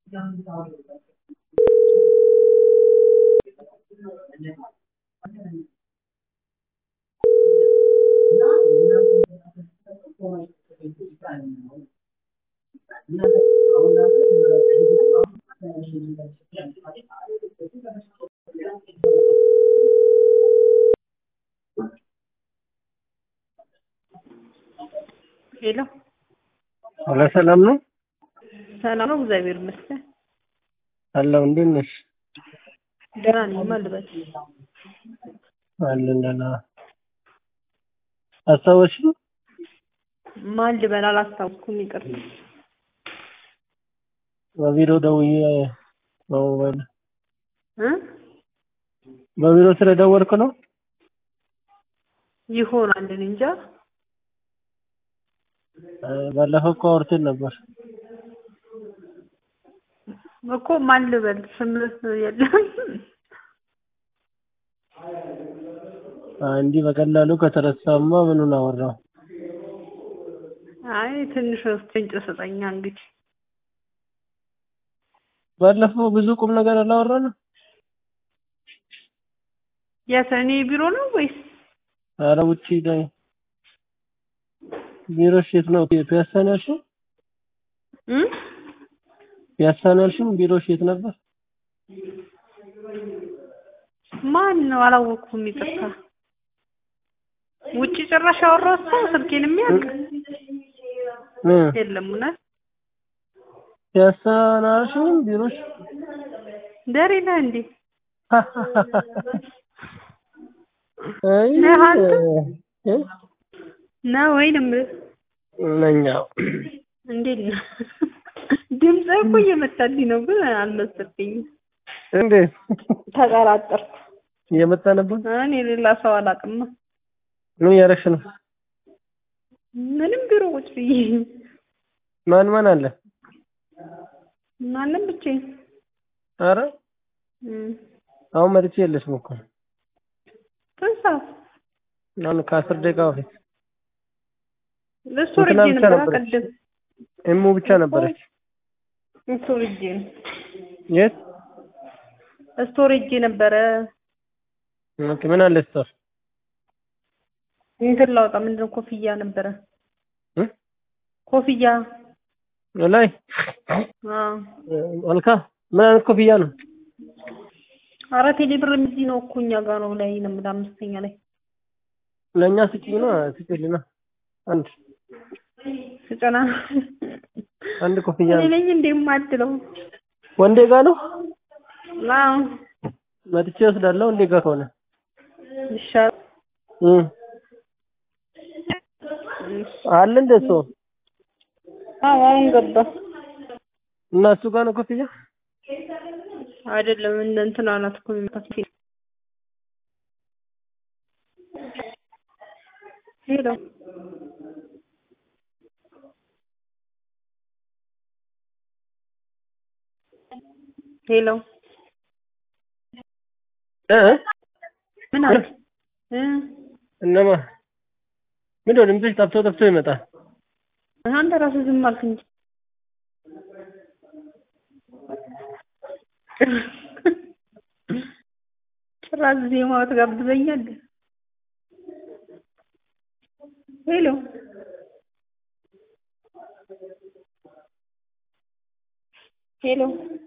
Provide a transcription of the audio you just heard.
ሄሎ ኧረ ሰላም ነው ሰላም ነው፣ እግዚአብሔር ይመስገን። አለሁ። እንዴት ነሽ? ደህና ነኝ። ማን ልበል? አለን ደህና። አስታወስሽኝ? ማን ልበል? አላስታውስኩም፣ ይቅርታ። በቢሮ ደውዬ በሞባይል እ በቢሮ ስለደወልኩ ነው። ይሆናል እኔ እንጃ። እ ባለፈው እኮ አውርተን ነበር። እኮ ማን ልበል? ስምህ የለም። አ እንዲህ በቀላሉ ከተረሳማ ምኑን አወራው? አይ ትንሽ ፍንጭ ስጠኛ እንግዲህ። ባለፈው ብዙ ቁም ነገር አላወራንም። የት እኔ ቢሮ ነው ወይስ? ኧረ ውጪ ላይ ቢሮሽ የት ነው? ፒያሳ ነው ያልሽው? እ ፒያሳ ነው ያልሽው? ቢሮሽ የት ነበር? ማን ነው? አላወቅኩም፣ ይቅርታ። ውጪ ጭራሽ ያወራሁት ሰው ስልኬን የሚያውቅ እ የለም። እውነት ፒያሳ ነው ያልሽው? ቢሮሽ ደሬ ነህ እንዴ? አይ ነህ አንተ? እ ነው ወይንም ነኛ እንዴት ነው? ድምፅህ እኮ እየመጣልኝ ነው፣ ግን አልመሰለኝም። እንዴት ተጠራጠርኩ። እየመጣ ነበር? እኔ ሌላ ሰው አላውቅማ። ምን እያደረግሽ ነው? ምንም ቢሮ ቁጭ ብዬ ማን ማን አለ? ማንም ብቻዬን። ኧረ እም፣ አሁን መጥቼ የለሽም እኮ ስንት ሰዓት? አሁን ከአስር ደቂቃ በፊት ስቶሬጅ እንትና ብቻ ነበር ነበረች። ቀደም እሙ ብቻ ነበረች። ስቶሬጅ የት? ስቶሬጅ ነበረ። ኦኬ ምን አለ ስቶር? እንትን ላውጣ ምንድን ነው ኮፍያ ነበረ። እ ኮፍያ ላይ አዎ። አልካ ምን አይነት ኮፍያ ነው? ኧረ ቴሌ ብር እዚህ ነው እኮ እኛ ጋር ነው ላይ ነው የምልህ አምስተኛ ላይ ለእኛ ስጪኝ ነው ስጪልና አንድ ስጨና አንድ ኮፍያ እኔ ነኝ እንዴ የማድለው? ወንዴ ጋር ነው አዎ መጥቼ ወስዳለሁ። ወንዴ ጋር ከሆነ ይሻላል። እ አለ እንደ እሱ አዎ አሁን ገባ። እና እሱ ጋር ነው ኮፍያ አይደለም እንደ እንትና ናት እኮ የሚመጣት ሄሎ ሄሎ እ ምን አለ እ እነማ ምንድን ነው ድምፅሽ ጠፍቶ ጠፍቶ ይመጣል። አንተ ራስህ ዝም አልክ እንጂ ጭራሽ ዜማው ትጋብዘኛለህ። ሄሎ ሄሎ